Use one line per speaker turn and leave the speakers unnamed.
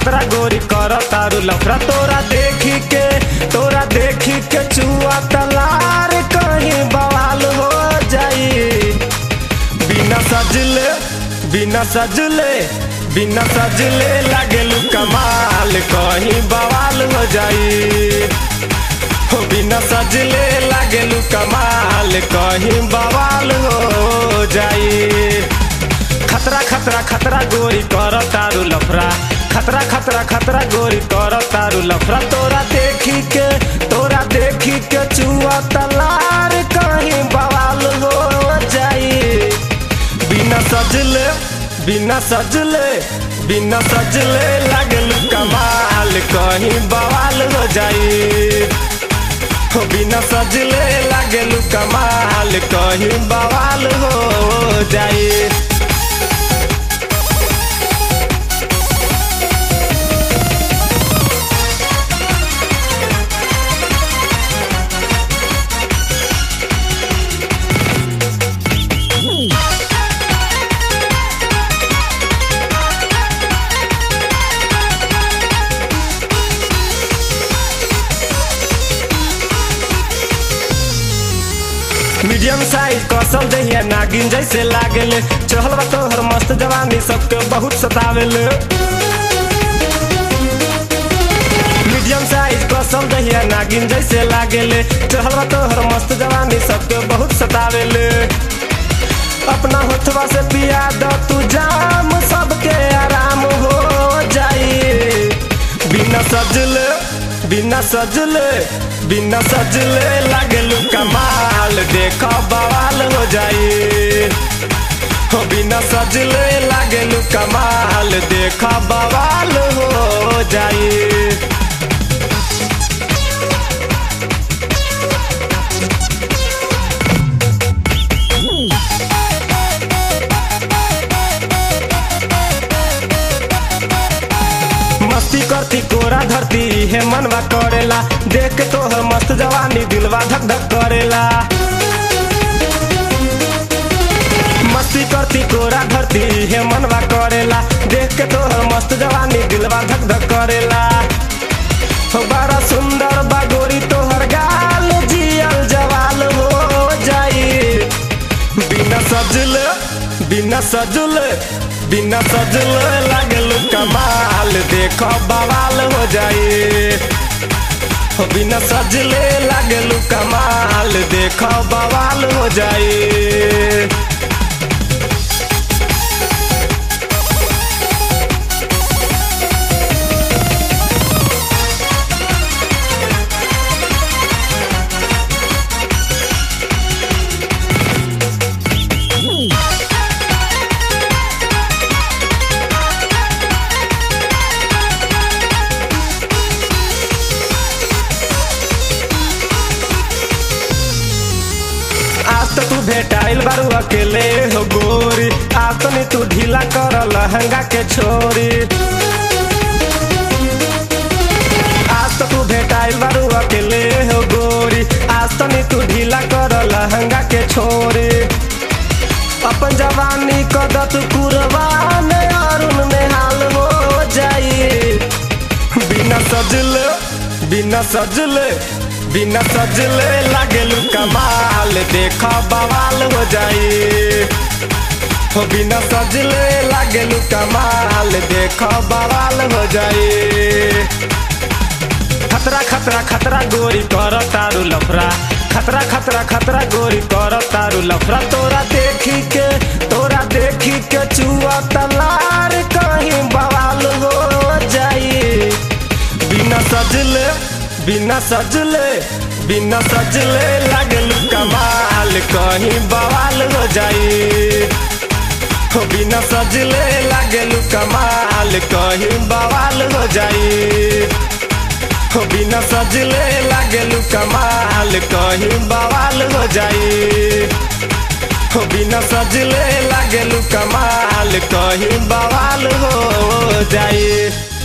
खतरा गोरी कर तारू लफड़ा तोरा देखी के तोरा देखी के चुआ तलार कहीं बवाल हो जाई बिना सजले बिना सजले बिना सजले लागेलू कमाल कहीं बवाल हो जाई हो बिना सजले लागेलू कमाल कहीं बवाल हो जाई खतरा खतरा खतरा गोरी कर तारू लफड़ा खतरा खतरा खतरा गोरी कर तारू लफड़ा तोरा देखी के तोरा देखी के चुआ तलार कहीं बवाल हो जाई बिना सजले बिना सजले बिना सजले लागल कमाल कहीं बवाल हो जाई हो बिना सजले लागल कमाल कहीं बवाल हो जाई मीडियम साइज कसल दहिया नागिन जैसे लागेले चहल बा तोहर मस्त जवानी सबके बहुत सतावेले मीडियम साइज कसल दहिया नागिन जैसे लागेले चहल बा तोहर मस्त जवानी सबके बहुत सतावेले अपना होठवा से पिया द तू जाम सबके आराम हो जाई बिना सजले बिना सजले बिना सजले लागलू कमाल देखो बवाल हो जाई हो बिना सजले लागलू कमाल देखो बवाल हो जाई मस्ती करती कोरा धरती हे मनवा करेला देख के तोहर मस्त जवानी दिलवा धक धक करेला मस्ती करती कोरा धरती हे मनवा करेला देख के तोहर मस्त जवानी दिलवा धक धक करेला हो बड़ा सुंदर बागोरी तोहर गाल जियल जवाल हो जाई बिना सजले बिना सजले बिना सजले लागल कमाल देखो बवाल हो जाई हो बिना सजले लागल कमाल देखो बवाल हो जाई आज तो तू भेटाइल बारू अकेले हो गोरी आज तो नहीं तू ढीला कर लहंगा के छोरी आज तो तू भेटाइल बारू अकेले हो गोरी आज तो नहीं तू ढीला कर लहंगा के छोरी अपन जवानी कदत कुरबान अरुण में हाल हो जाई बिना सजले बिना सजले बिना सजले लागेलू कमाल देखो बवाल हो जाई हो बिना सजले लागेलू कमाल देखो बवाल हो जाई खतरा खतरा खतरा गोरी कर तारू लफड़ा खतरा खतरा खतरा गोरी कर तारू लफड़ा तोरा देखी के तोरा देखी के चुआ तलार कहीं बवाल हो जाई बिना सजले बिना सजले बिना सजले लागल कमाल कहीं बवाल हो जाई हो बिना सजले लागल कमाल कहीं बवाल हो जाई हो बिना सजले लागल कमाल कहीं बवाल हो जाई हो बिना सजले लागल कमाल कहीं बवाल हो जाई